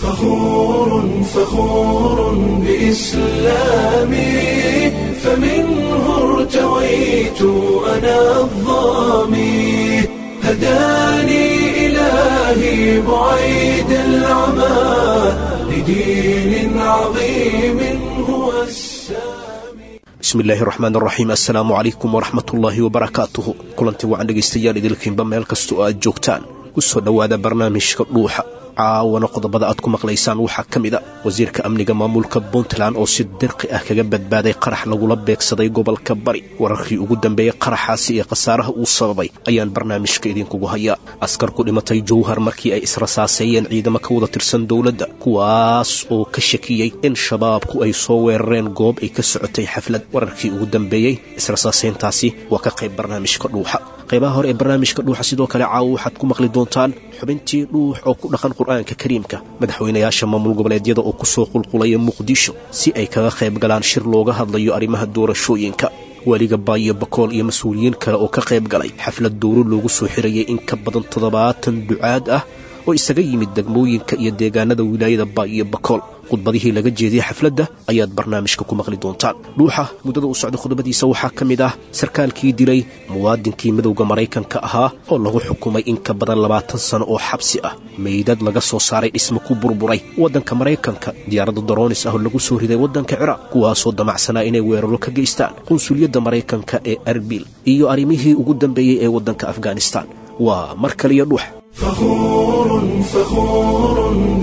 فخور فخور بإسلامي فمنه ارتويت أنا الظامي هداني إلهي بعيد العمى لدين عظيم هو السامي bismillaahi raxmaan raxiim assalaamu calaykum waraxmatullaahi wabarakaatuhu kulantii wacan dhegaystayaal idilkiinba meel kasta oo aad joogtaan ku soo dhowaada barnaamijka dhuuxa caawana qodobada aad ku maqlaysaan waxaa ka mid a wasiirka amniga maamulka puntland oo si dirqi ah kaga badbaaday qarax lagula beegsaday gobolka bari wararkii ugu dambeeyey qaraxaasi ee khasaaraha uu sababay ayaan barnaamijka idinkugu hayaa askar ku dhimatay jowhar markii ay israsaaseeyeen ciidamo ka wada tirsan dowladda kuwaas oo ka shakiyey in shabaabku ay soo weerareen goob ay ka socotay xaflad wararkii ugu dambeeyey israsaaseyntaasi waa ka qayb barnaamijka dhuuxa qaybaha hore ee barnaamijka dhuuxa sidoo kale caawo waxaad ku maqli doontaan xubintii dhuux oo ku dhaqan qur'aanka kariimka madaxweynayaasha maamul goboleedyada oo ku soo qulqulaya muqdisho si ay kaga qayb galaan shir looga hadlayo arrimaha doorashooyinka weliga baayo bakool iyo mas-uuliyiin kale oo ka qayb galay xaflad dowro loogu soo xirayay in ka badan toddobaatan ducaad ah oo isaga yimid degmooyinka iyo deegaanada wilaayada baayo bakool khudbadihii laga jeediyey xafladda ayaad barnaamijka ku maqli doontaan dhuuxa muddada u socda khudbadiisa waxaa ka mid ah sarkaalkii dilay muwaadinkii midowda maraykanka ahaa oo lagu xukumay in ka badan labaatan sano oo xabsi ah meydad laga soo saaray dhismo ku burburay waddanka maraykanka diyaaradda daroonis ah oo lagu soo riday waddanka ciraaq kuwaasoo damacsanaa inay weeraro ka geystaan qunsuliyadda maraykanka ee arbil iyo arrimihii ugu dambeeyey ee waddanka afghanistan waa mar kaliya dhuux فخور فخور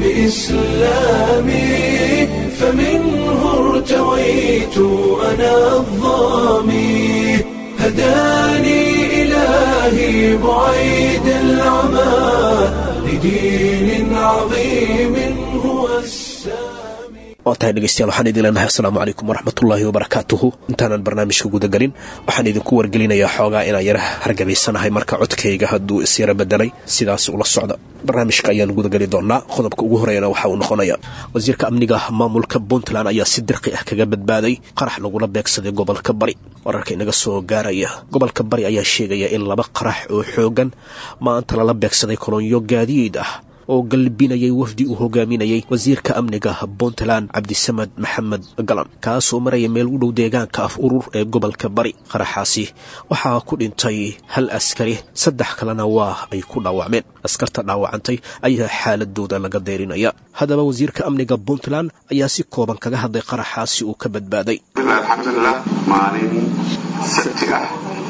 بإسلامي فمنه ارتويت أنا الظامي هداني إلهي بعيد العمى لدين عظيم هو السامي waa tahay dhegeystayaal waxaan idin leenahay assalaamu calaykum waraxmatullaahi wabarakaatuhu intaanan barnaamijka gudagelin waxaan idinku wargelinayaa xoogaa inaan yara hargabaysanahay marka codkayga hadduu isyara bedelay sidaas ula socda barnaamijka ayaan gudageli doonaa qodobka ugu horeyana waxa uu noqonaya wasiirka amniga maamulka puntland ayaa si dirqi ah kaga badbaaday qarax lagula beegsaday gobolka bari wararka inaga soo gaaraya gobolka bari ayaa sheegaya in laba qarax oo xoogan maanta lala beegsaday kolonyo gaadiid ah oo galbinayay wafdi uu hogaaminayay wasiirka amniga puntland cabdisamad maxamed galan kaasoo maraya meel u dhow deegaanka af urur ee gobolka bari qaraxaasi waxaa ku dhintay hal askari saddex kalena waa ay ku dhaawacmeen askarta dhaawacantay ayaa xaaladooda laga deyrinaya haddaba wasiirka amniga puntland ayaa si kooban kaga hadlay qaraxaasi uu ka badbaaday alxamdulilah maalin sabti ah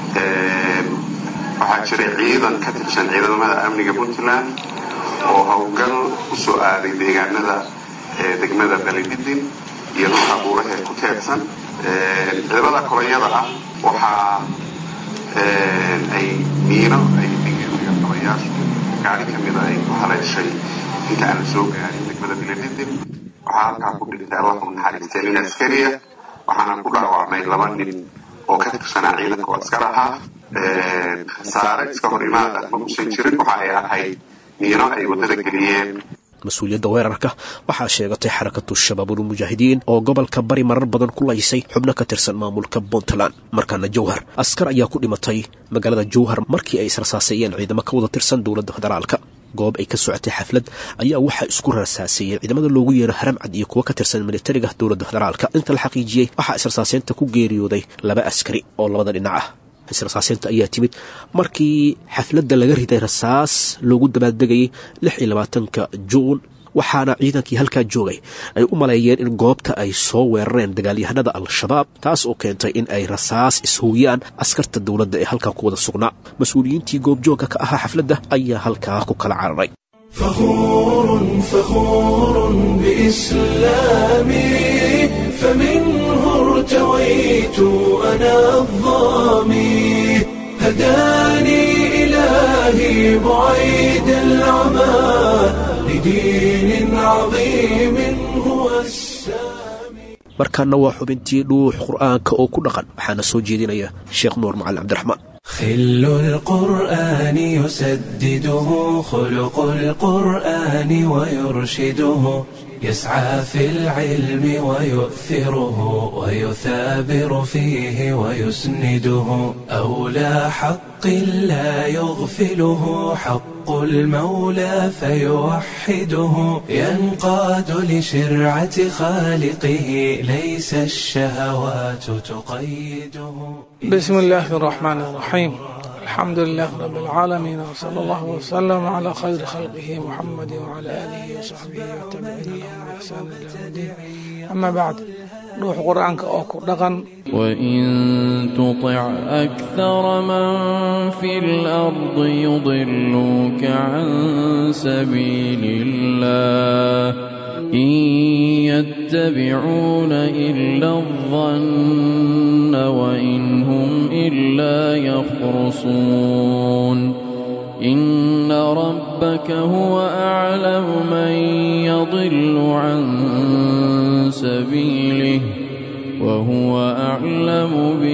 waxaa jiray ciidan ka tirsan ciidamada amniga puntland oo howlgal u soo aaday deegaanada degmada balididin iyo dhulka buuraha ee ku teedsan ciidamada kolonyada ah waxaa ay miino ay dhigeen qabayaashu gaari ka mida ay ku haleeshay inta aan la soo gaarin degmada balididin waxaa halkaa ku dhintay allahu naxariistay nin askariya waxaana ku dhaawacmay laba nin oo ka tirsanaa ciidanka oo askar ahaa khasaare iska hor imaada ma usan jirin waxa ay ahayd miino ay waddada geliyeen mas-uuliyadda weerarka waxaa sheegatay xarakatu shabaabulmujaahidiin oo gobolka bari marar badan ku laysay xubno ka tirsan maamulka puntland markaana jowhar askar ayaa ku dhimatay magaalada jowhar markii ay israsaaseeyeen ciidamo ka wada tirsan dowladda federaalka goob ay ka socotay xaflad ayaa waxaa isku raasaaseeyey ciidamada loogu yeero haramcad iyo kuwo ka tirsan militariga dowladda federaalka inta la xaqiijiyey waxaa israsaaseynta ku geeriyooday laba askari oo labada dhinac ah israsaaseynta ayaa timid markii xafladda laga riday rasaas loogu dabaaldegayay lix iyo labaatanka juun waxaana ciidankii halkaa joogay ay u maleeyeen in goobta ay soo weerareen dagaalyahanada al-shabaab taas oo keentay in ay rasaas ishowiyaan askarta dowladda ee halkaa ku wada sugnaa mas-uuliyiintii goobjoogga ka ahaa xafladda ayaa halkaa ku kala cararay فخور فخور بإسلامي فمنه ارتويت أنا الظامي هداني إلهي بعيد العمى لدين عظيم هو السامي markaana waa xubintii dhuux qur'aanka oo ku dhaqan waxaana soo jeedinaya sheekh nuur macalin cabdiraxmaan خل القرآن يسدده خلق القرآن ويرشده يسعى في العلم ويؤثره ويثابر فيه ويسنده أولى حق لا يغفله حق المولى فيوحده ينقاد لشرعة خالقه ليس الشهوات تقيده بسم الله الرحمن الرحيم الحمد لله رب العالمين وصلى الله وسلم على خير خلقه محمد وعلى آله وصحبه والتابعين بإحسان إلى يوم الدين أما بعد روح قرآنك أوكو دغن وإن تطع أكثر من في الأرض يضلوك عن سبيل الله إن يتبعون إلا الظن وإن هم إلا يخرصون إن ربك هو أعلم من يضل عن سبيله وهو أعلم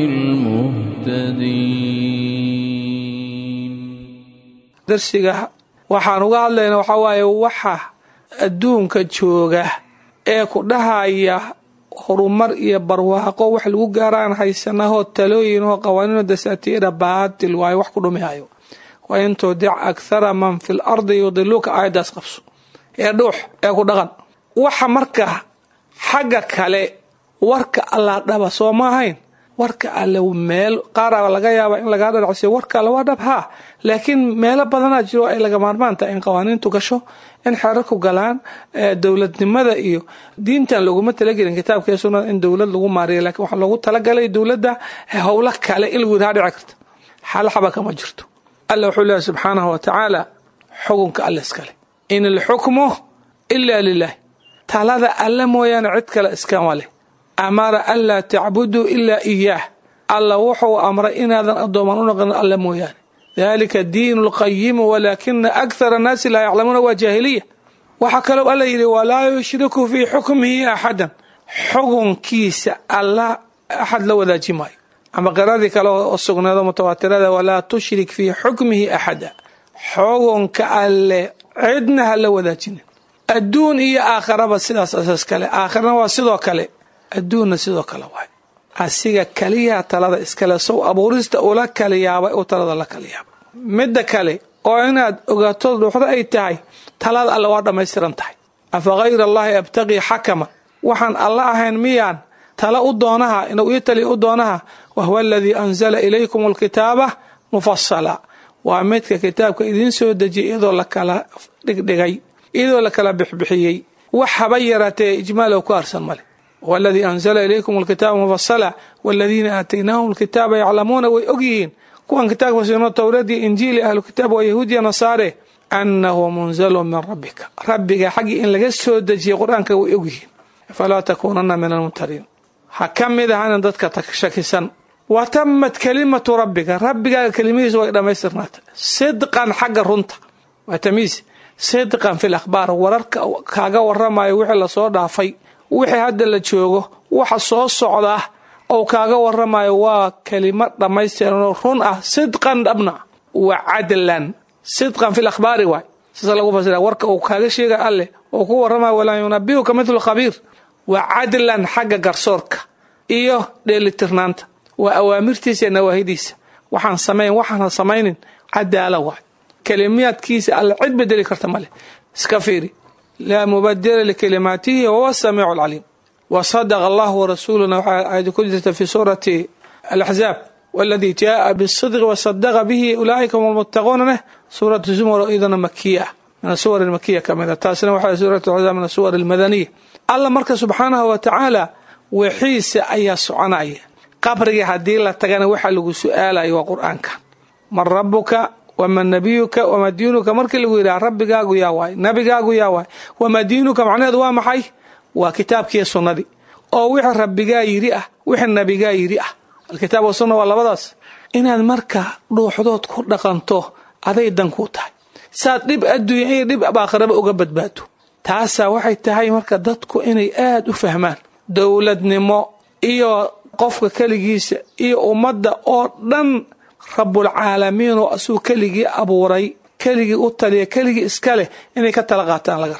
بالمهتدين darsiga waxaan uga hadlaynaa waxaa waaye waxa adduunka jooga ee ku dhahaya horumar iyo barwaaqo wax lagu gaaraan haysanahoo talooyin oo qawaaniino dasaatiira baatil waayo wax ku dhumihayo wa in tudic akhara man fi l ardi yudiluuka aayaddaas qabso ee dhuux ee ku dhaqan waxa marka xagga kale warka allaa dhaba soo ma ahayn warka alle meel qaara laga yaaba in lagaa dhalacsiyo warka alle waa dhab haa laakiin meelo badanaa jiro ay laga maarmaan tahay in qawaaniintu gasho in xerarku galaan dowladnimada iyo diintan loguma talagelin kitaabkee sunnada in dowlad lagu maariyo lakiin waxaa loogu talagalay dowladda howlo kale in lagu yidhaha dhici karta xalxaba kama jirto alla wuxuu leehay subxaanahu wa tacaala xukunka alle iskale in alxukmu ilaa lilah talada alle mooyaane cid kale iskama leh amara anlaa tacbuduu ilaa iyaah alla wuxuu amray inaadan addooman u noqon alle mooyaane dalika diinu lqayimu walaakina akhara annaasi laa yaclamuuna waa jaahiliya waxaa kaloo alla yidhi walaa yushriku fii xukmihi axadan xukunkiisa alla axad la wadaaji maayo ama qiradii kale oo sugneedo mutawaatirada walaa tushrik fii xukmihi axada xukunka alle cidna ha la wadaajinin adduun iyo aakharaba sidaas asaas kale aakhirana waa sidoo kale adduunna sidoo kale waay asiga kaliyaa talada iskale sow abuurista ula kala yaabay uu talada la kala yaabay midda kale oo inaad ogaato dhuuxdo ay tahay talada alle waa dhammaystiran tahay afa hayra allahi abtaqii xakama waxaan alla ahayn miyaan tala u doonaha inuu ii taliya u doonaha wahuwa aladii anzala ilaykum alkitaaba mufasala waa midka kitaabka idiin soo dejiyay iyadoo la kala dhigdhigay iyadoo la kala bixbixiyey wax haba yaraatee ijmaalow ku arsan male waladii anzala ilaykum alkitaaba mufasala waladiina aataynaahum alkitaaba yaclamuuna way ogyihiin kuwan kitaabka siino towradii injiili ahlu kitaab waa yahuudiya nasaare annahu munzalun min rabbika rabbiga xaggii in laga soo dejiyay qur-aanka way ogyihiin falaa takuunana min almumtariin ha ka mid ahanin dadka shakisan wa tamat kalimatu rabbiga rabbigaaga kelimihiisu way dhammaystirnaatay sidqan xagga runta waa tamiis sidqan fi lakhbaar wararka kaaga waramayo wixii lasoo dhaafay wixii hadda la joogo waxa soo socdaa ou kaaga waramayo waa kelimo dhammaystiranoo run ah sidqan dhabna wa cadlan sidqan fi lakhbaari waay saasa lagu fasira warka uu kaaga sheega alleh oo ku waramayo walaa yunabiuka mithlu khabiir wa cadlan xagga garsoorka iyo dheelitirnaanta waa awaamirtiisa iyo nawaahidiisa waxaan samayn waxaana samaynin cadaala waay kelimiyaadkiisa alle cid bedeli karta male iska fiiri laa mubadila likalimaatihi wahuwa samiicu alcaliim wa sadaqa allahu warasuuluna waxaa aayadi ku jirta fi suurati alaxzaab waladii jaaa bisidqi wasadaqa bihi ulaa'ika hum almuttaquuna leh suuratu zumar iyadana makiya ah min asuwar almakiya ka mid a taasina waxaa suuratu axzaab min asuwar almadaniya alla marka subxaanahu wa tacaala wixiisa ayaa soconaya qabrigii haddii la tagana waxaa lagu su-aalayo waa qur-aankan man rabuka waman nabiyuka wamaa diinuka markii lagu yidhaha rabbigaagu yaa waay nabigaagu yaa waay wamaa diinuka macnaheedu waa maxay waa kitaabkiiyo sunnadii oo wixii rabbigaa yidhi ah wixii nabigaa yidhi ah alkitaab wasunna waa labadaas inaad marka dhuuxdood ku dhaqanto aday dan kuu tahay saad dhib adduunya iyo dhib aakhiraba uga badbaado taasaa waxay tahay marka dadku inay aada u fahmaan dowladnimo iyo qofka keligiisa iyo ummadda oo dhan rabbulcaalamiin oo asuu keligii abuuray keligii u taliya keligii iska leh inay ka tala qaataan laga rabaa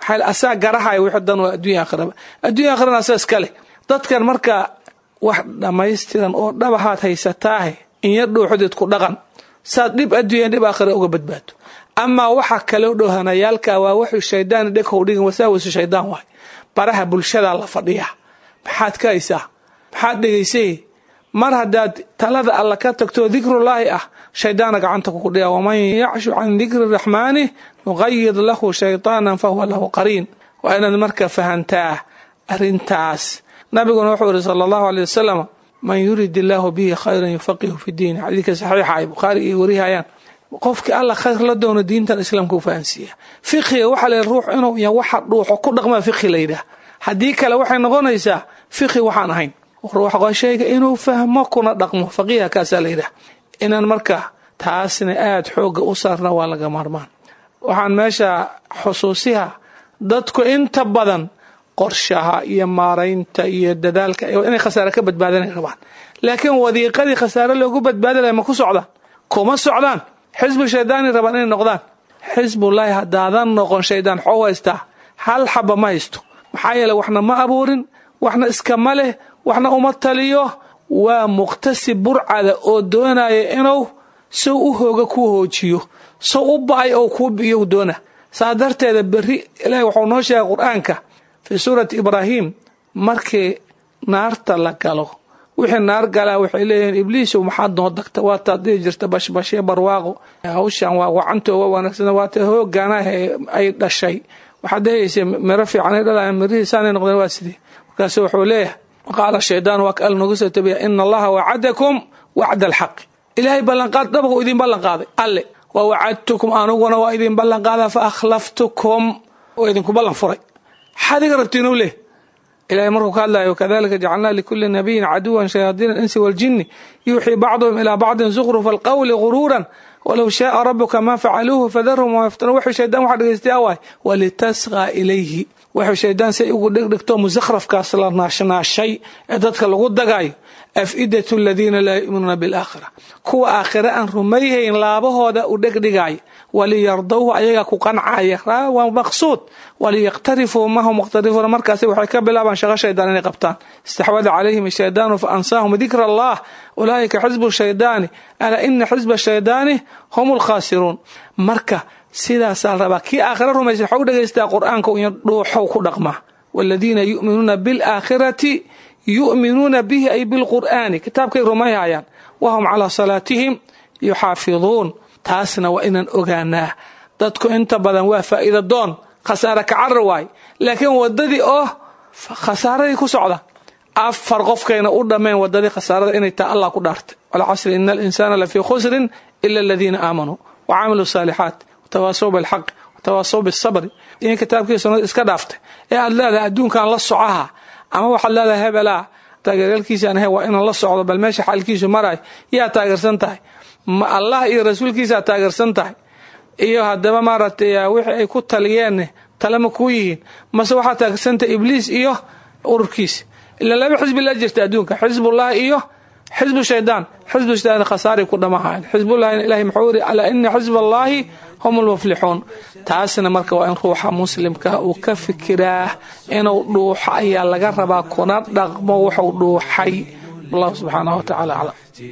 maxaa asaa garahaya wixii dan waa adduunya aakhiraba adduunya aakhirana asaa iskale dadkan marka wax dhammaystiran oo dhabahaad haysataahe inya dhuuxdeed ku dhaqan saad dhib adduunya dhib aakhira uga badbaado amaa waxa kaloo dhowhanayaalka waa wuxuu shaydaan dheghow dhigan wasaawisu shaydaan waay baraha bulshadaa la fadhiyaa maxaad ka haysaa maxaad dhegaysay mar haddaad talada alla ka tagto dikrullaahi ah shaydaana gacanta ku kudhiya waman yacshu can dikri raxmaani nuqayid lahu shaytaanan fahuwa lahu qariin waa inaad marka fahantaa arrintaas nabiguna wuxuu yihi sala allahu aley wasalam man yurid illaahu bihi khayran yufaqihu fi diin xadiidka saxiixa ay bukhaari iyo warihayaan qofkii alla khayr la doono diintan islaamka u fahansiiya fiqiga waxaa la ruux inuu ya waxa dhuuxo ku dhaqmaa fiqi la yidhaah haddii kale waxay noqonaysaa fiqi waxaan ahayn ruux shayga inuu fahmo kuna dhaqmo faqiiha kaasaa la yidhaah inaan marka taasna aada xooga u saarna waa laga maarmaan waxaan meesha xusuusiha dadku inta badan qorshaha iyo maaraynta iyo dadaalka inay khasaare ka badbaadanay rabaan laakiin wadiiqadii khasaare loogu badbaadalaya ma ku socdaan kuma socdaan xisbu shaydaani rabaan inay noqdaan xisbullaahi haddaadan noqon shaydaan xoo haystaa hal xaba ma haysto maxaa yeele waxna ma abuurin waxna iskama leh waxna uma taliyo waa muqtasib burcada oo doonaya inuu sow u hooga ku hoojiyo sow u ba-ay oo kuu biyo doona saa darteeda berri ilaahay waxuu noo sheegay qur-aanka fii suurati ibraahim markii naarta la galo wixii naar galaa waxay leeyihiin ibliisow maxaad noo dagta waataad dhihi jirta bashbashye barwaaqo hawshan waa wacanta waa wanaagsan waata hoogaanaha ay dhashay waxaad dhehaysa miro fiicanay dhalaya mirihiisaanay noqdeen waa sidee markaasu wuxuu leeyahay qaala shaydaan waa ka al noogu soo tabiya ina allaha wacadakum wacda alxaqi ilaahay ballanqaad dhabaqu idin ballanqaaday alle wa wacadtukum aniguna waa idin ballanqaada fa akhlaftukum oo idinku ballan furay maxaad iga rabtiin u leh ilahay markuu ka hadlayo kadalika jacalnaa likuli nabiyin caduwan shayaadiina alinsi waaljini yuuxii bacduhum ilaa bacdin zukhrufa alqawli guruuran walow shaaa rabuka ma facaluuhu fadarhum wama yaftanuun wuxuu shaydaan waxa dhegaystay awaay walitasqaa ilayhi wuxuu shaydaan say ugu dhegdhigto musakhrafkaas la naashnaashay ee dadka lagu dagaayo afidatu aladiina laa yu'minuuna bilaakhira kuwa aakhire aan rumayhayn laabahooda u dhegdhigaayo waliyardowhu ayaga ku qancaya waa maqsuud waliyaqtarifuu mahum muqhtarifuuna markaasi waxay ka bilaabaan shaqo shaydaan inay qabtaan istaxwada calayhim ashaydaanu fa ansaahum dikra allah ulaa'ika xisbu shaydaani alaa ina xisba shaydaani hum lkhaasiruun marka sidaasaa la rabaa kii aakhira rumaysa waxau dhegaystaa qur-aanka iyo dhuuxow ku dhaqmaa waladiina yu'minuuna bilaakhirati yu'minuuna bihi ay bilqur'aani kitaabkay rumayhayaan wahum calaa salaatihim yuxaafiduun taasna waa inaan ogaanaa dadku inta badan waa faa'iida doon khasaare kacarar waay laakiin wadadii oo khasaaradii ku socda afar qofkayna u dhammayn wadadii khasaarada inay taa allah ku dhaartay walcasri ina alinsaana lafii khusrin ila aladiina aamanuu wacamiluu saalixaat watawaasaw bilxaqi watawaasaw bisabri in kitaabkii sunnada iska dhaaftay ee aad leedahay adduunkan la socaha ama waxaad leedahay hebelaa taageeryaalkiisaan ahay waa inaan la socdo bal meesha xaalkiisu maraay yaa taageersan tahay ma allah iyo rasuulkiisaa taageersan tahay iyo haddaba maaragtay wixii ay ku taliyeen talema kuu yihiin mase waxaa taageersantahay ibliis iyo ururkiisa ilaa laba xisbi la jirta adduunka xisbullah iyo xisbu shaydaan xisbu shaydaan khasaaray ku dhamahayn xisbullahi ilahi muxuu yiri alaa ina xisba allahi hum lmuflixuun taasna marka waa in ruuxa muslimka uu ka fikiraa inuu dhuuxo ayaa laga rabaa kuna dhaqmo wuxuu dhuuxay allahu subxaanahu watacaala aclam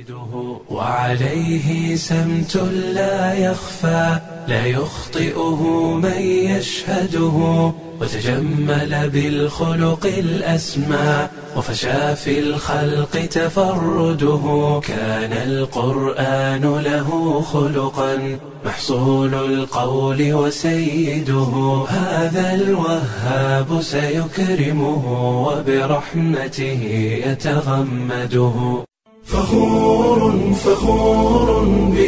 وعليه سمت لا يخفى لا يخطئه من يشهده وتجمل بالخلق الأسمى وفشى في الخلق تفرده كان القرآن له خلقا محصول القول وسيده هذا الوهاب سيكرمه وبرحمته يتغمده فخور فخور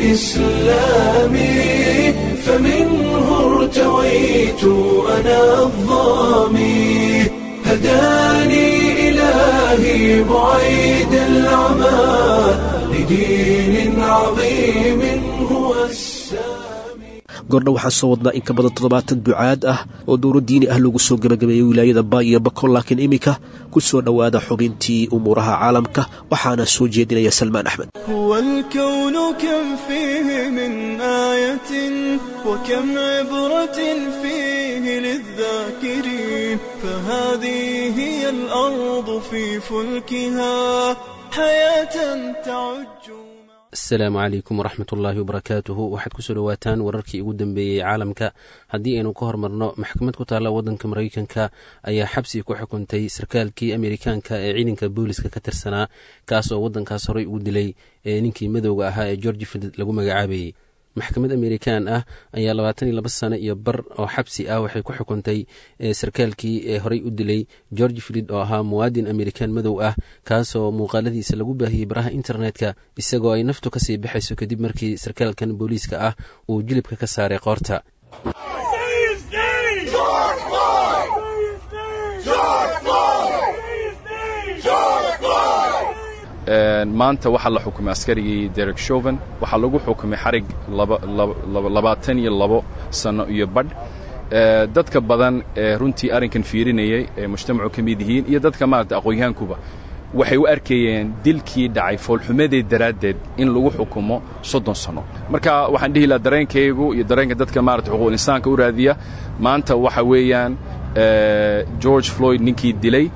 بإسلامي فمنه ارتويت أنا الظامي هداني إلهي بعيد العمى لدين عظيم هو السامي goordha waxaan soo wadnaa in ka badan toddobaatan ducaad ah oo dowro diini ah lagu soo gebagabeeyey wilaayada baa iyo bakol laakiin iminka ku soo dhowaada xubintii umuuraha caalamka waxaana soo jeedinaya salmaan axmed هو الكون كم فيه من آية وكم عبرة فيه السنين فهذه هي الأرض في فلكها حياة تعج asalaamu calaykum waraxmat ullaahi wabarakaatuhu waxaad kusoo dhowaataan wararkii ugu dambeeyey caalamka haddii aynu ka hormarno maxkamad ku taalla waddanka maraykanka ayaa xabsi ku xukuntay sarkaalkii amerikaanka ee ciidanka booliska ka tirsanaa kaas oo waddankaas horey ugu dilay ee ninkii madowga ahaa ee georgi field lagu magacaabayey maxkamad amerikan ah ayaa labaatan iyo laba sano iyo bar oo xabsi ah waxay ku xukuntay sarkaalkii ee horey u dilay george filid oo ahaa muwaadin amerikan madow ah kaasoo muuqaaladiisa lagu baahiyey baraha internetka isagoo ay naftu kasii baxayso kadib markii sarkaalkan booliiska ah uu jilibka ka saaray qoorta maanta waxaa la xukumay askarigii derek shoven waxaa lagu xukumay xarig labaatan iyo labo sano iyo badh dadka badan ee runtii arrinkan fiirinayay ee mujtamacu ka mid yihiin iyo dadka maarata aqoonyahankuba waxay u arkayeen dilkii dhacay foolxumadeed daraaddeed in lagu xukumo soddon sanno marka waxaan dhihi lahaa dareenkaygu iyo dareenka dadka maarata xuquuqul insaanka u raadiya maanta waxa weeyaan george floyd ninkii dilay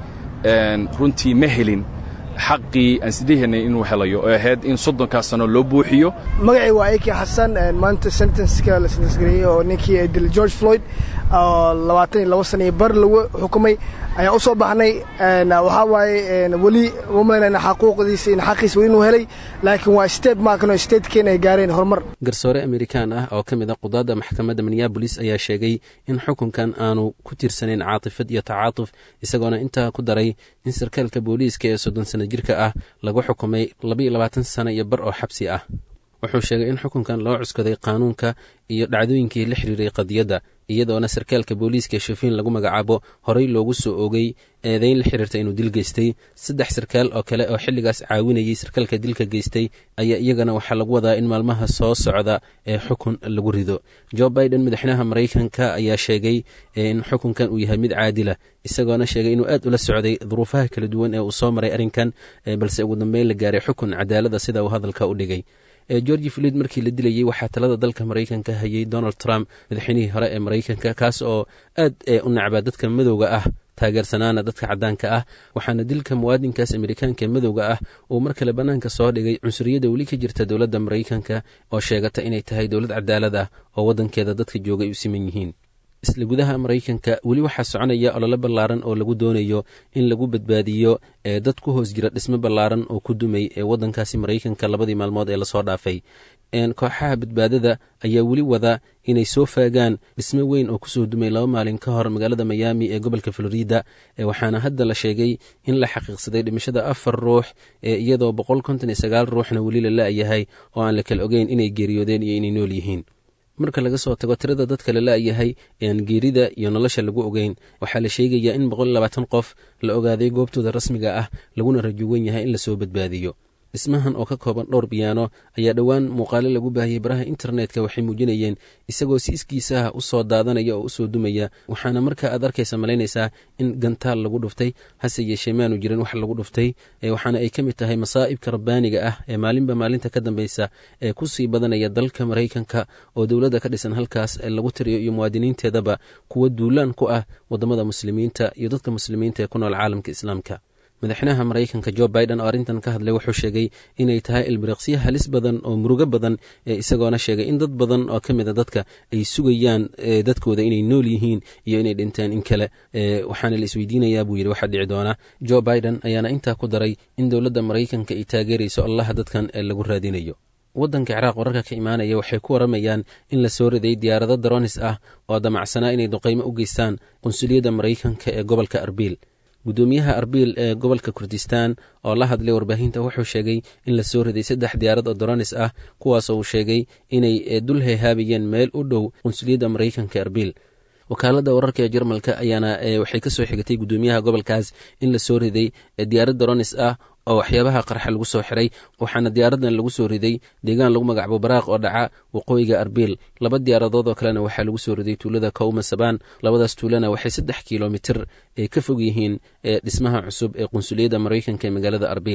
runtii ma helin xaqii aan sideehanay inuu helayo oo ahayd in soddonkaas sano loo buuxiyo magacii waa aki xasan maanta sentenska la sentencegareeyey oo ninkii dil george floyd oo labaatan iyo labo sana iyo bar lagu xukumay ayaan u soo baxnay waxaa waaye weli uma malaynayna xaquuqdiisa in xaqiisa weli inuu helay laakiin waa state markan oo statekeena ay gaareen horumar garsoore amerikaan ah oo ka mid a qudaadda maxkamadda minneabolis ayaa sheegay in xukunkan aanu ku tirsanayn caatifad iyo tacaatuf isagoona intaa ku daray in sarkaalka booliiska ee soddon sana jirka ah lagu xukumay labaiyo labaatan sano iyo bar oo xabsi ah wuxuu sheegay in xukunkan loo cuskaday qaanuunka iyo dhacdooyinkii la xiriiray qadiyadda iyadoona sarkaalka booliiska shafiin lagu magacaabo horey loogu soo oogay eedayn la xiriirta inuu dil geystay saddex sarkaal oo kale oo xilligaas caawinayay sarkaalka dilka geystay ayaa iyagana waxaa lagu wadaa in maalmaha soo socda ee xukun lagu rido jo biden madaxweynaha maraykanka ayaa sheegay in xukunkan uu yahay mid caadila isagoona sheegay inuu aad ula socday duruufaha kala duwan ee uu soo maray arrinkan balse ugu dambeyn la gaaray xukun cadaalada sida uu hadalka u dhigay georgi filid markii la dilayey waxaa talada dalka maraykanka hayay donald trump madaxweynihii hore ee maraykanka kaas oo aad u nacbaa dadka madowga ah taageersanaana dadka caddaanka ah waxaana dilka muwaadinkaas amerikaanka madowga ah uu mar kale bannaanka soo dhigay cunsuriyadda weli ka jirta dowladda maraykanka oo sheegata inay tahay dowlad cadaalad ah oo waddankeeda dadka jooga ay u siman yihiin isla gudaha maraykanka weli waxaa soconaya olole ballaaran oo lagu doonayo in lagu badbaadiyo ee dad ku hoos jira dhismo ballaaran oo ku dumay ee waddankaasi maraykanka labadii maalmood ee lasoo dhaafay kooxaha badbaadada ayaa weli wada inay soo faagaan dhismo weyn oo kusoo dumay laba maalin ka hor magaalada miyaami ee gobolka florida waxaana hadda la sheegay in la xaqiiqsaday dhimashada afar ruux iyadoo boqol konton iyo sagaal ruuxna weli la la'yahay oo aan la kala ogeyn inay geeriyoodeen iyo inay nool yihiin marka laga soo tago tirada dadka la la'yahay ee aan geerida iyo nolosha lagu ogeyn waxaa la sheegayaa in boqol iyo labaatan qof la ogaaday goobtooda rasmiga ah laguna rajuwan yahay in lasoo badbaadiyo dhismahan oo ka kooban dhowr biyaano ayaa dhowaan muuqaale lagu baahiyey baraha internetka waxay muujinayeen isagoo si iskiisaha u soo daadanaya oo u soo dumaya waxaana markaa aad arkaysa malaynaysaa in gantaal lagu dhuftay hase yeeshee maanu jirin wax lagu dhuftay waxaana ay ka mid tahay masaa'ibka rabbaaniga ah ee maalinba maalinta ka dambeysa ee ku sii badanaya dalka maraykanka oo dowladda ka dhisan halkaas lagu tiriyo iyo muwaadiniinteedaba kuwa duulaan ku ah waddamada muslimiinta iyo dadka muslimiinta ee ku nool caalamka islaamka madaxweynaha maraykanka jo biden oo arrintan ka hadlay wuxuu sheegay inay tahay ilbiriqsyo halis badan oo murugo badan isagoona sheegay in dad badan oo ka mida dadka ay sugayaan dadkooda inay nool yihiin iyo inay dhinteen in kale waxaana la isweydiinayaa buu yidhi waxaa dhici doona jo biden ayaana intaa ku daray in dowladda maraykanka ay taageerayso allaha dadkan ee lagu raadinayo waddanka ciraaq wararka ka imaanaya waxay ku waramayaan in la soo riday diyaarado daronis ah oo damacsanaa inay duqaymo u geystaan qunsuliyadda maraykanka ee gobolka arbiil guddoomiyaha arbiil ee gobolka kurdistan oo la hadlay warbaahinta wuxuu sheegay in la soo riday saddex diyaarad oo doronis ah kuwaasoo uu sheegay inay dul heehaabayeen meel u dhow qunsuliyadda maraykanka arbiil wakaaladda wararka ee jarmalka ayaana waxay ka soo xigatay guddoomiyaha gobolkaas in la soo riday diyaarad doronis ah oo waxyaabaha qarxa lagu soo xiray waxaana diyaaradan lagu soo riday deegaan lagu magacbo baraaq oo dhaca waqooyiga arbiil laba diyaaradood oo kalena waxaa lagu soo riday tuulada kowma sabaan labadaas tuulana waxay saddex kilomitir ay ka fog yihiin dhismaha cusub ee qunsuliyadda maraykanka ee magaalada arbiil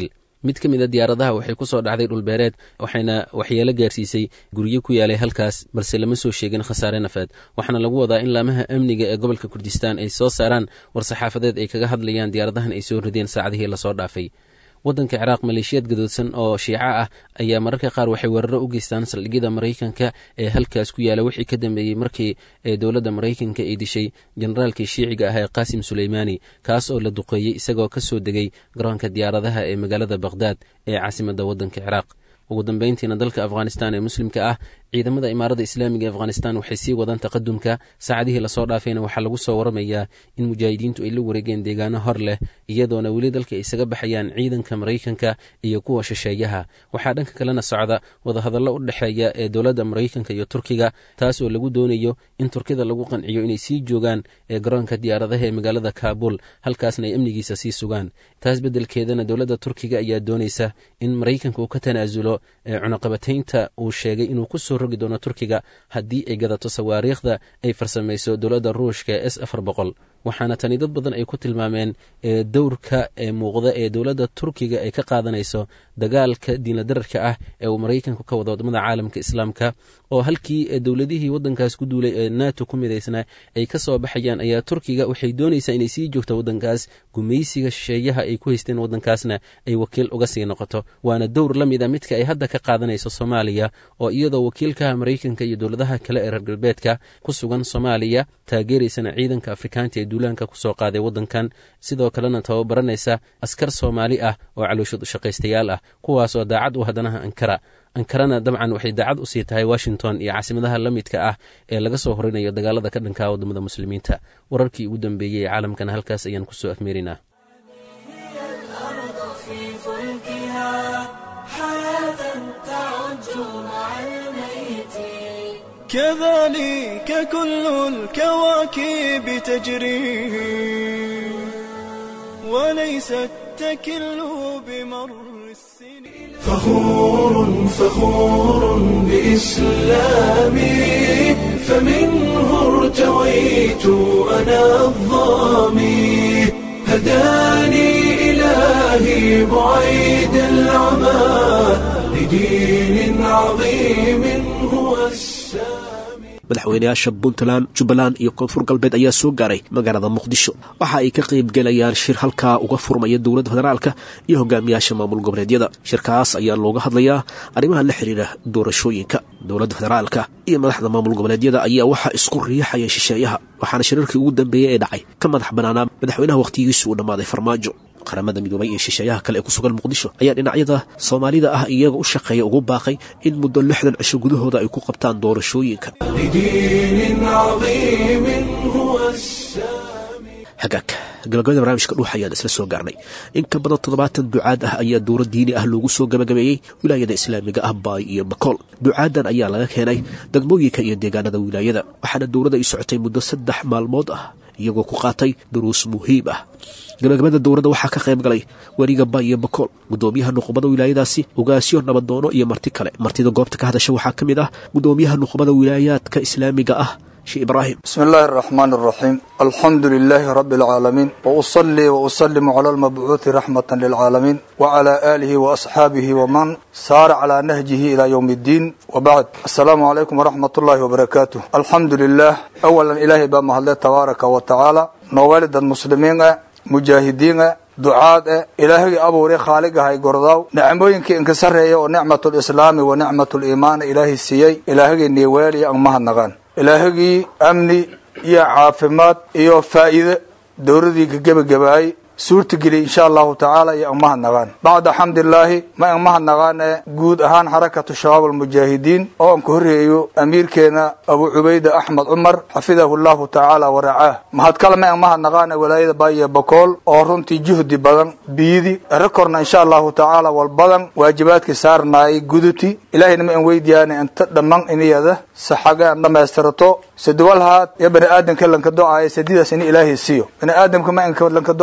mid ka mid a diyaaradaha waxay ku soo dhacday dhulbeereed waxayna waxyeelo gaarsiisay guryo ku yaalay halkaas balse lama soo sheegin khasaare nafeed waxaana lagu wadaa in laamaha amniga ee gobolka kurdistaan ay soo saaraan war-saxaafadeed ay kaga hadlayaan diyaaradahan ay soo rideen saacadihii lasoo dhaafay waddanka ciraaq maleeshiyaad gadoodsan oo shiico ah ayaa mararka qaar waxay weeraro u geystaan saldhigyada maraykanka ee halkaas ku yaala wixii ka dambeeyey markii ee dowladda maraykanka ay dishay generaalkii shiiciga ah ee qaasim suleymaani kaas oo la duqeeyey isagoo ka soo degay garoonka diyaaradaha ee magaalada bakhdad ee caasimadda waddanka ciraaq ugu dambeyntiina dalka afghanistan ee muslimka ah ciidamada imaarada islaamiga ee afghanistan waxay sii wadaan taqadumka saacadihii lasoo dhaafayna waxaa lagu soo waramayaa in mujaahidiintu ay la wareegeen deegaano hor leh iyadoona weli dalka ay isaga baxayaan ciidanka maraykanka iyo kuwa shisheeyaha waxaa dhanka kalena socda wadahadallo u dhexeeya ee dowladda maraykanka iyo turkiga taas oo lagu doonayo in turkida lagu qanciyo inay sii joogaan ee garoonka diyaaradaha ee magaalada kaabul halkaasna ay amnigiisa sii sugaan taas beddelkeedana dowladda turkiga ayaa doonaysa in maraykanka uu ka tanaasulo ee cunaqabataynta uu sheegay inuu kusoo rogi doono turkiga haddii ay gadato sawaariikhda ay farsamayso dowladda ruushka ee s afar boqol waxaana tani dad badan ay ku tilmaameen ee dowrka ee muuqda ee dowladda turkiga ay ka qaadanayso dagaalka diinladararka ah ee uu maraykanku ka wado wadamada caalamka islaamka oo halkii dowladihii waddankaas ku duulay ee nato ku midaysnaa ay ka soo baxayaan ayaa turkiga waxay doonaysaa inay sii joogto waddankaas gumaysiga shisheeyaha ay ku haysteen waddankaasna ay wakiil uga sii noqoto waana dowr la mid a midka ay hadda ka qaadanayso soomaaliya oo iyadoo wakiilkaha maraykanka iyo dowladaha kale ee reer galbeedka ku sugan soomaaliya taageeraysana ciidanka afrikaanta ee duulaanka kusoo qaaday waddankan sidoo kalena tababaranaysa askar soomaali ah oo calooshood shaqaystayaal ah kuwaasoo daacad u haddanaha ankara ankarana dabcan waxay daacad usii tahay washington iyo caasimadaha la midka ah ee laga soo horinayo dagaalada ka dhankaa wadamada muslimiinta wararkii ugu dambeeyey ee caalamkana halkaas ayaan kusoo afmeerinaa كذلك كل الكواكب تجري وليست تكل بمر السنين فخور فخور بإسلامي فمنه ارتويت أنا الظامي هداني إلهي بعيد العمى لدين عظيم هو السامي madaxweynayaasha puntland jubbaland iyo koonfur galbeed ayaa soo gaaray magaalada muqdisho waxa ay ka qayb gelayaan shir halkaa uga furmaya dowladda federaalka iyo hogaamiyaasha maamul goboleedyada shirkaas ayaa looga hadlayaa arrimaha la xidhiira doorashooyinka dowladda federaalka iyo madaxda maamul goboleedyada ayaa waxaa isku riixaya shisheeyaha waxaana shirarkii ugu dambeeyey ee dhacay ka madax banaanaa madaxweynaha wakhtigiisu uu dhammaaday farmaajo qaramada midoobay ee shisheeyaha kale ee ku sugan muqdisho ayaa dhinacyada soomaalida ah iyaga u shaqeeya ugu baaqay in muddo lixdan cisho gudahooda ay ku qabtaan doorashooyinka لدين عظيم هو السامي hagaag gabagabada barnaamijka dhuux ayaan isla soo gaarnay in ka badan toddobaatan ducaad ah ayaa dowlad diini ah loogu soo gabagabeeyey wilaayada islaamiga ah baay iyo bakool ducaadan ayaa laga keenay degmooyinka iyo deegaanada wilaayada waxaana dowladda ay socotay muddo saddex maalmood ah iyagoo ku qaatay duruus muhiim ah gabagabada dowladda waxaa ka qayb galay weriga baay iyo bakool gudoomiyaha nuqubada wilaayadaasi ogaasyo nabadoono iyo marti kale martida goobta ka hadasha waxaa ka mid ah gudoomiyaha nuqubada wilaayaadka islaamiga ah شيخ إبراهيم بسم الله الرحمن الرحيم الحمد لله رب العالمين وأصلي وأسلم على المبعوث رحمة للعالمين وعلى آله وأصحابه ومن سار على نهجه إلى يوم الدين وبعد السلام عليكم ورحمة الله وبركاته الحمد لله أولا إلهي بما تبارك وتعالى نوالد المسلمين مجاهدين ducaad e ilaahagii abuuray khaaligahay gordaaw nicmooyinkii inka sarreeya oo nicmatulislaami wa nicmatuliimaan ilaahay siiyey ilaahagii niiweeliya ang mahadnaqaan ilaahagii amni iyo caafimaad iyo faa'iide dowladii ka gebagabaayey suurtageliy insha allahu tacaala iyo ang mahadnaqaan bacda xamdilaahi ma ang mahadnaqaan ee guud ahaan xarakatu shabaab almujaahidiin oo aan ka horreeyo amiirkeena abu cubayda axmed cumar xafidahu llahu tacaala waracaah mahad kale ma ang mahadnaqaan ee walaayada baaiyo bakool oo runtii juhdi badan biyidi rekorna insha allahu tacaala wal badan waajibaadkii saarnaayay guduti ilaahayna ma an weydiyaana inta dhamman iniyada saxaga an dhammaystirato sadwalhaad iyo bani aadamka lanka do-aayay sadidaas in ilaahay siiyo bani aadamka ma anka lanka do-aayay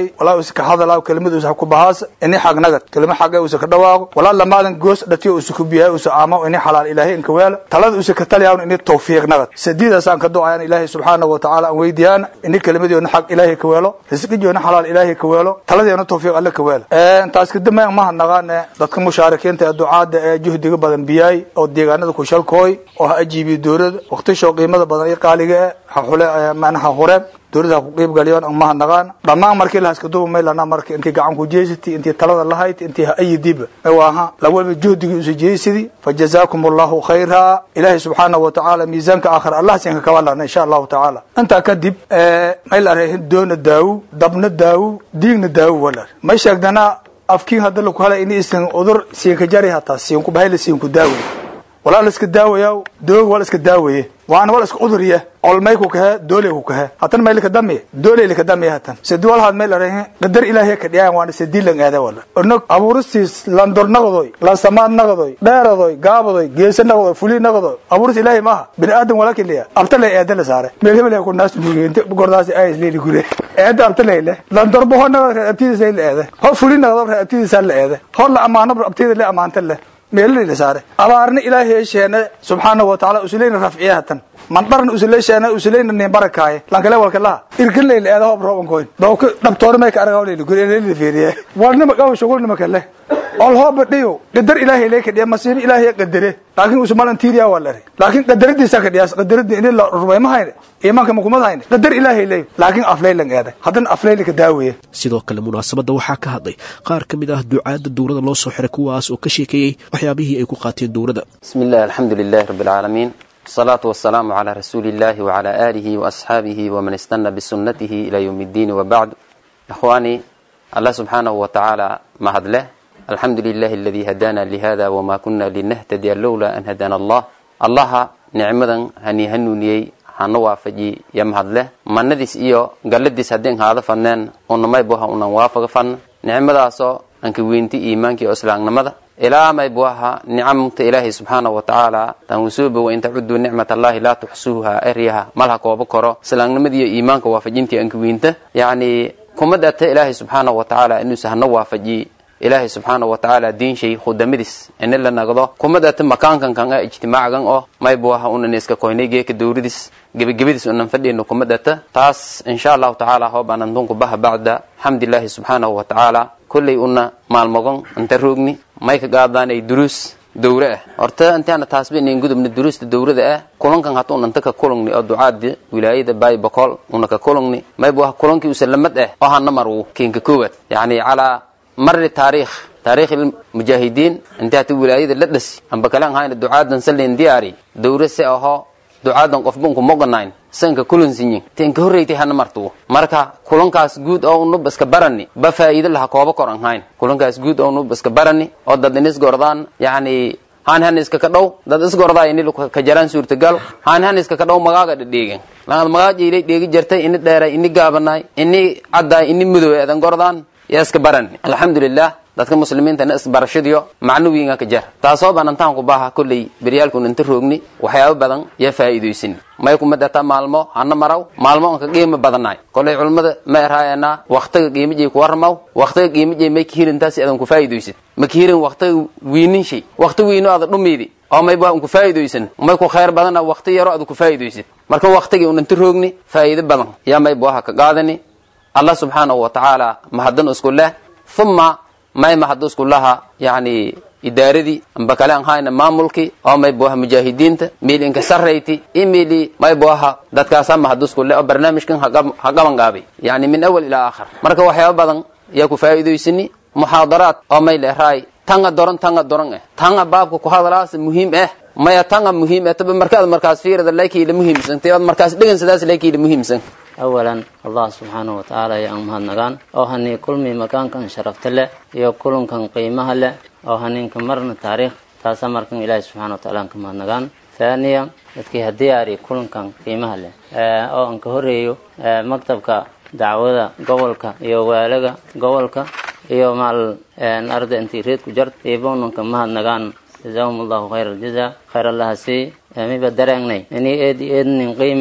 walaa usa ka hadalaa kelimad usa ku bahaas ini xagnagad kelima xaga usa ka dhawaaqo walaa lamaadan goos dhatiyo usa ku biyaa usa aamo ini xalaal ilaahay inka weela talada usa ka taliyaan ini tawfiiq nagad sadiidaasaan ka ducayaan ilaahay subxaanahu wa tacaala aan weydiyaan ini kelimadiyoona xaq ilaahay ka weelo risqijoona xalaal ilaahay ka weelo taladiyoona tawfiiq alle ka weela taas kadib mayan maha naqaane dadka mushaarikiinta ee ducaada ee juhdiga badan biyaay oo deegaanada kushalkooy oo ha ajiibiyo dowlada waqtishoo qiimada badan iyo qaaliga eh ha xule manaha hureen dowlada ha ku qiib galiyoon maha naqaan dhammaan markii lahaskaduba maylana marka intii gacan ku jeesati intii talada lahayd intii ha ayidiba waaha lawalba juhdigii usa jeesidi fa jazaakum allahu khayra ilaahay subxaanahu wa tacaala miisaanka aakhir allah sinka kabalana insha allahu tacaala intaa kadib mayl areehin doona daawu dabna daawu diigna daawu walar may sheegdana afkiin hadda laku helay ini isan udur siinka jari hataa siinku bahayla siinku daaway walaa la iska daawayaa doog waa la iska daawaye waana waa la iska uduriya olmay ku kahe dooley ku kahe hatan may lika damiye dooley lika damiye hatan sedi walhaad may larahe qadar ilaahay ka dhiyaan waana sedi lan aada wala ornog abuuristiis landor naqdoy lansamaad naqdoy dheeradoy gaabadoy geese naqdoy fuli naqdoy abuuris ilaahay maaha bini aadam wala kiliya abta lay eeda la saare meel hebel ku naas nuugente gordaasi ayis leeli gure eeda abta lay le landor boho naqdo abtidiisa la eeda ho fuli naqdo abtidiisa la eeda ho la amaano abtida la amaanta le meelala saare abaarna ilaahay yeesheena subxaanahu wa tacaala usulayna rafciyahatan mandharna usuleysheena usulayna nin barakaaye lankale walka laha irkanlayla eeda hoob roobankoyn dawka dhabtoona may ka aragawlayla gureleyla fiiriye walnima qaw shugulnima kale ol hooba dhiyo qadar ilaahay lay ka dhiya masiibo ilaahay qadare laakiin usumalan tiiriya waa lare laakiin qadaradiisa ka dhiyaas qadaradi ini la rubay ma hayne iimaanka makumad hayne qadar ilaahay lay laakiin aflaylan eeda haddana aflayla ka daawaye sidoo kale munaasabadda waxaa ka hadlay qaar ka mid ah ducaadda dowladda loo soo xiray kuwaas oo ka sheekeeyey waxyaabihii ay ku qaateen dowladda بسم الله الحمد لله رب العالمين الصلاة والسلام على رسول الله وعلى آله وأصحابه ومن استنى بسنته إلى يوم الدين وبعد إخواني الله سبحانه وتعالى مهد له الحمد لله الذي هدانا لهذا وما كنا لنهتدي لولا أن هدانا الله الله نعمدا هني هنوني hana waafaji ya mahadleh manadiis iyo galladiis haddeen haada fanneen unamay buha unan waafaga fanna nicmadaasoo anka weynti iimaanka iyo islaamnimada ilaa may buaha nicamta ilaahay subxaanahu wa tacaala tanwusuuba wa in tacuduu nicmat allahi laa tuxsuuha eryaha malha kooba koro islaamnimada iyo iimaanka waafajintii anka weynta yacni kumadata ilaahay subxaanahu wa tacaala inuusa hana waafaji ilaahay subxaanahu wa tacaala diinshay khudamadiis ini la nagdo kumadata makaankan kan ah ijtimaacagan oo may buaha unan iska koynay geeka dowladis gebagabadiis unan fadhiyno kumadata taas insha allahu tacaala hoobaan antunku baha bacda xamdilaahi subxaanahu wa tacaala kolley una maalmogon inta roogni may ka qaadaanay duruus dowre ah horta intaana taasba inayn gudubna duruusta dowrada ah kulankan hata unanta ka kulungni oo ducaada wilaayada baay bokool una ka kulungni mayba wax kulankii usalamad ah oo hana marwu kiinka koowaad yacni calaa mari taariikh taariikh mujaahidiin inta hata wilaayada la dhasi amba kalan hayna ducaadan salin diyaari dowre se aho ducaadan qofbunku moganayn sanka kulansinyin tenka horreyti hana martuwo marka kulankaas guud oo unub iska barani ba faa'iido laha kooba kor an hayn kulankaas guud oo unub iska barani oo dad inis gordaan yacni haan han iska ka dhow dad isgordaa ini ka jaraan suurtagal haan han iska ka dhow magaaga dhadheegen laad magaaja ilay dheegi jartay ini dheeray ini gaabanaay ini caddaay ini mudoway adan gordaan yaa iska barani alxamdulilah dadka muslimiintana isbarashadiyo macnawiinga ka jar taasoo baan intaan ku baaha kolley beryaalkun inta roogni waxyaabo badan yaa faa'iidaysin may kuma data maalmo hana maraw maalmo anka qiimo badanaay kolley culummada ma erhaayana waktiga qiimijay ku waramaw waktiga qiimijay may kahirintaasi adan ku faa'iidaysid ma kahirin waktiga wiinin shay wakti wiino ada dhumiidi oo may baa ku faa'iidaysan may ku khayr badana wakti yaro ada ku faa'iidaysid marka waktigii un inta roogni faa'iido badan yaa may buaha ka qaadani allah subxaanahu wa tacaala mahaddan isku leh uma may mahad isku laha yacni idaaradii amba kale an hayna maamulkii oo may buaha mujaahidiinta miil inka sarrayti imili may buaha dadkaasa mahad isku leh oo barnaamijkan ha qaban gaabay yacni min awal ilaa aakhir marka waxyaaba badan yaa ku faa'iidaysani muxaadaraad oo may leeraay tanga doran tanga doran eh tanga baabka ku hadalaas muhiim eh maya tanga muhiim eh taba markaad markaas fiirada lakiila muhiimsan tibaad markaas dhegansadaas lakiila muhiimsan awalan allah subxaanahu wa tacaala ayaa aan mahadnagaan oo hanii kulmi makaankan sharafta leh iyo kulankan qiimaha leh oo haniinka marna taariikh taasa markan ilaahi subxana wa taala aan ka mahadnagaan thaniya dadkii hadiyaari kulankan qiimaha leh oo aan ka horeeyo maktabka dacwada gobolka iyo waalaga gobolka iyo maal arda intii reed ku jart iibonanka mahadnagaan jazaahum allahu khayra aljaza khayr allaha sii miba dareengnay inii eed eednin qiimeew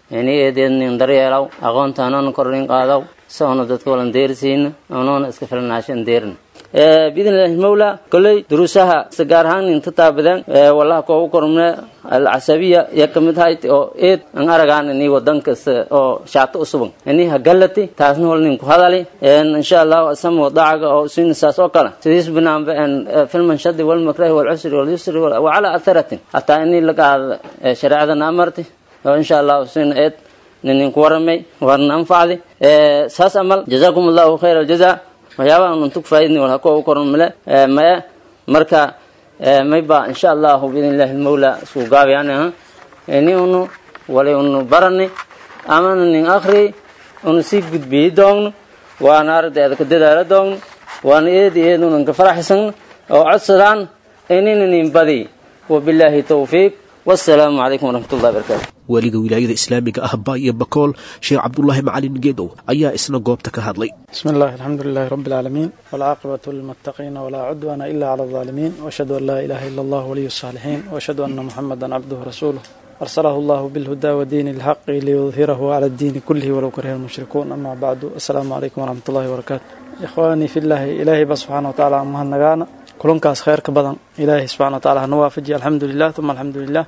ini eedeednin daryeelaw aqoontaanoona kordhin qaadaw soona dadka walan deersiina onoona iska filanaashan deerna biidn illaahi mawla kolley duruusaha si gaar ahaan inta taabadeen wallaha koogu kormne alcasabiya ya kamid hayt oo eed an aragaan ini wadanka oo shaato usuban ini hagallati taasna wal ninku hadali insha allahu asama wadacaga oo isina saas oo kale sidiis binaanba filman shadi walmakrahi walcusri walyusri wacala atharatin hataa ini lagaada shareecadana amarti oo insha allahu isina eed ninku waramay warna anfacdi saas amal jazakum allahu khayra aljaza waxyaabaha untu kufaa'idni wal hakuwa u koran male maya marka mayba insha allahu biidn illahi lmawla isku gaabayaan ini unu walay unu barani amana nin akri unu sii gudbiyi doogno waana aragdeeda ka dadaala doogno waana eedi eed unan ka faraxsan oo codsadaan inina nin badi wabilaahi tawfiiq wassalaamu calaykum waraxmat ullahi barakatu waaliga wilaayada islaamiga ah baayo bakool sheekh cabdulaahi macalin geedow ayaa isna goobta ka hadlay بسم الله الحمد لله رب العالمين والعاقبة للمتقين ولا عدوان إلا على الظالمين وأشهد أن لا إله إلا الله ولي الصالحين وأشهد أن محمدا عبده ورسوله أرسله الله بالهدى ودين الحق ليظهره على الدين كله ولو كره المشركون أما بعد السلام عليكم ورحمة الله وبركاته إخواني في الله إلهي بس سبحانه وتعالى أمها النجانا كلنكاس خير كبدن إلهي سبحانه وتعالى نوافجي الحمد لله ثم الحمد لله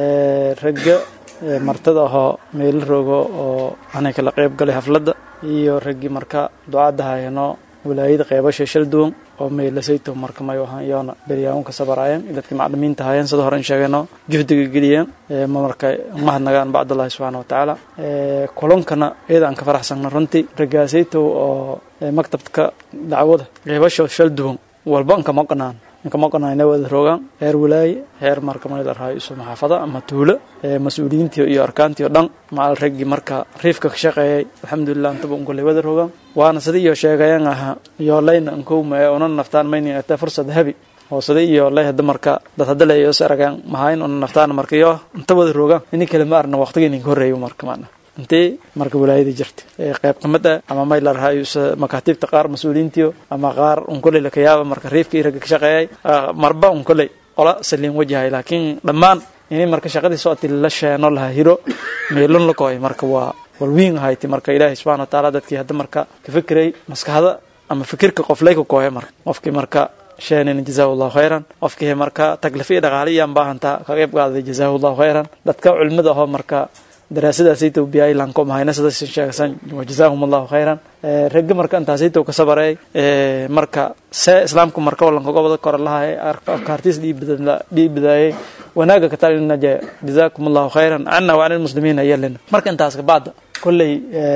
رجع martada ahoo meel rogo oo anay kala qayb galay hafladda iyo raggii marka ducadda hayano wilaayada qeybasha shal duwan oo meelasayto marka mayo ahaan iyoona beryaawunka sabaraayeen dadkii maclimiinta hayeen sida hore in sheegayno juhdiga geliyeen ma marka mahadnagaan bacdallahi subxaana wa tacaala kulankana iyada aan ka faraxsanna runtii raggaasayto oo maktabka dacwada qeybasha shal duwan walba anka maqnaan ninka maqanayna wada rogaan heer walaaye heer marka mayla rahayo isu maxaafada ama tuulo mas-uuliyiintii iyo arkaantii o dhan macal raggii marka riifka ka shaqeeyay alxamdulilah intaba unkoley wada rogaan waana sida iyo sheegayan aha iyo layna ankowma ee una naftaan maynin ata fursad habi oo sida iyo lay hada marka dad hada leeyo is aragaan mahayn una naftaan marka iyo inta wada rogaan ini kale ma arna waqtigii ninka horreeyo marka macna intee marka walaayada jirta qayb kamid ah ama may la rahayo makaatiibta qaar mas-uuliyiintiyo ama qaar un koley lakayaaba marka riifkii ragga ka shaqeeyay marba un koley qola saliin wajahay laakiin dhammaan inay marka shaqadii socoti la sheeno laha hiro meelon la koy marka waa walwiin ahayti marka ilaahay subxana wa tacaala dadkii hadda marka ka fikiray maskaxda ama fikirka qof lay ka kooya marka qofkii marka sheenina jazaahu allahu khayran qofkii marka taglifiya dhaqaaliyaan baahantaa ka qayb qaaday jazaahu allahu khayran dadka culimada ahoo marka daraasadaasayto biyay lanko mahayna sidaas sheegsan wajazaahum allahu khayran ragga marka intaasayto ka sabaray marka see islaamku marka walanka gobada kore lahay afkaartiis dhiibadaayay wanaaga ka talinna jazaakum allahu khayran cana wa cani lmuslimiina yalina marka intaas kabacda kolley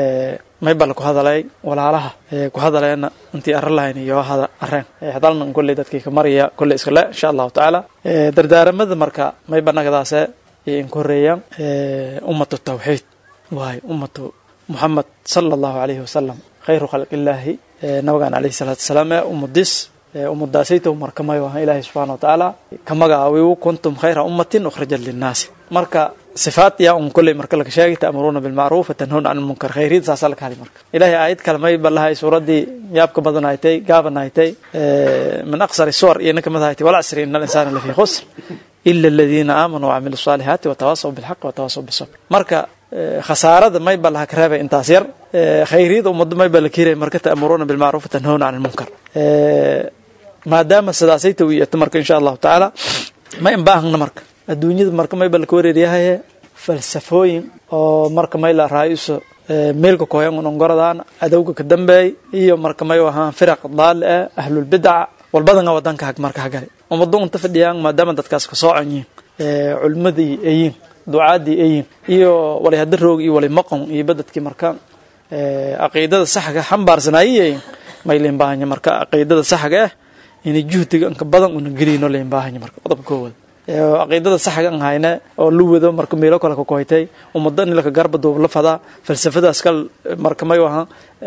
maybala ku hadalay walaalaha ku hadaleena intii arra lahayn iyo hada areen hadalna kolley dadkii ka maraya kolley iskale insha allahu tacaala dardaaramada marka mayba nagadaase in ku horeeyaan ummatu tawxiid waayo ummatu muxamed sala allahu calayhi wasalam khayru khalqillaahi nabigaan calayhi salaatu wasalaam ee ummadiis ummadaasaytow marka mayo aha ilaahay subxana wa tacaala ka magacaawiyu kuntum khayra ummatin ukhrajat linnaasi marka sifaat yaa un kolley marka laga sheegay ta'muruuna bilmacruuf watanhawna can lmunkar khayriid saasaa laga hadlay marka ilaahay aayad kale may balahay suuraddii yaabka badan haytay gaaban haytay min aqsari suwar iyo ninka mid haytay walcasri ina alinsaana lafii khusr ila aladiina aamanuu wacamilu saalihaati watawaasaw bilxaq watawaasaw bisabr marka khasaarada may ba laha ka reebay intaas yar khayriyada ummadda may ba la kiiraya marka ta'muruuna bilmacruuf watanhawna can lmunkar maadaama sidaasay tawiyata marka insha allahu tacaala ma imbaahna marka adduunyada marka may ba laka wareeryahaye falsafooyin oo marka may la raayuso meelka koyan unongoradaan adowga ka dambeey iyo marka may ahaan firaq daal ah ahlulbidaca walbadanga wadanka hag marka hagale ummado unta fadhiyaan maadaama dadkaas ka soocan yihiin culimadii ayiin ducaadii ayiin iyo walay hada roog iyo walay maqon iyo badadkii marka caqiidada saxga xambaarsanaayiyayin may leen baahanya marka caqiidada saxga ah inay juhdiga inka badan una gelino leen baahanya marka qodobka koowad caqiidada saxga an hayne oo lu wado marka meelo kale ka koytay ummado in laka garba duub la fadaa falsafadaas kal marka may aha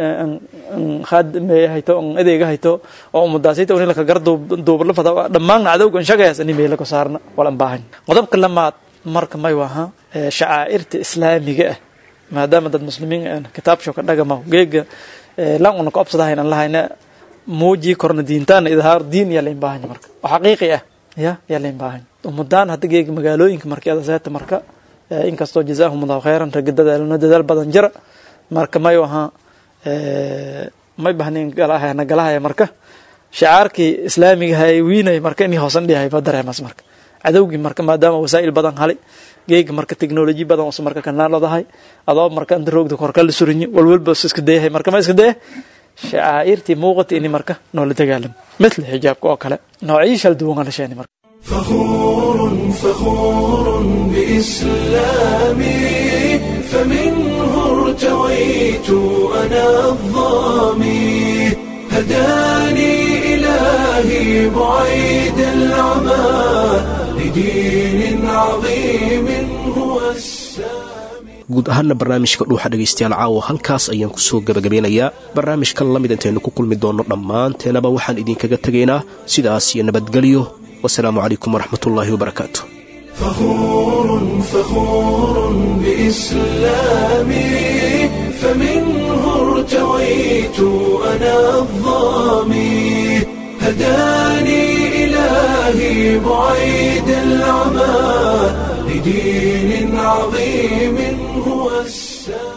khadmeye hayto on adeega hayto oo ummadaasayta in laka gar duub la fadaa dhammaan cadowgan shagayaas ini meelo ka saarna walan baahan qodobka lamaad marka may aha shacaa'irta islaamiga ah maadaama dad muslimiin aan kitaabsho ka dhagama geega lan una ka obsadahayn an lahayna muuji korna diintaana idhaar diin yaa lain baahanya marka oo xaqiiqi ah ya yaa lain baahanya ummadaan hadda geega magaalooyinka markii adaseeta marka inkastoo jazaahum allahu khayran ragga dadaalna dadaal badan jira marka mayu ahaa may bahnin galahaya na galahaya marka shacaarkii islaamiga hay wiinay marka inii hoosan dhihay ba dareemas marka cadowgii marka maadaama wasaa'il badan halay geega marka technology badan use marka kanaaladahay adoo marka inta roogda korka la surinyi walwalba iska dayahay marka ma iska daya shacaa'irtii muuqata ini marka noola dagaalamo mithla xijaabka oo kale noocyo shal duwan la sheeni marka فخور فخور بإسلامي فمنه ارتويت أنا الظامي هداني إلهي بعيد العمى لدين عظيم هو السامي guud ahaanna barnaamijka dhuuxa dhegaystayaal caawa halkaas ayaan kusoo gebagabeynayaa barnaamijkan la mid intaynu ku kulmi doonno dhammaanteenaba waxaan idinkaga tegaynaa sidaas iyo nabadgelyo wasalaamu calaykum waraxmat ullaahi wabarakaatu فخور فخور بإسلامي فمنه ارتويت أنا الظامي هداني إلهي بعيد العمى لدين عظيم هو السلام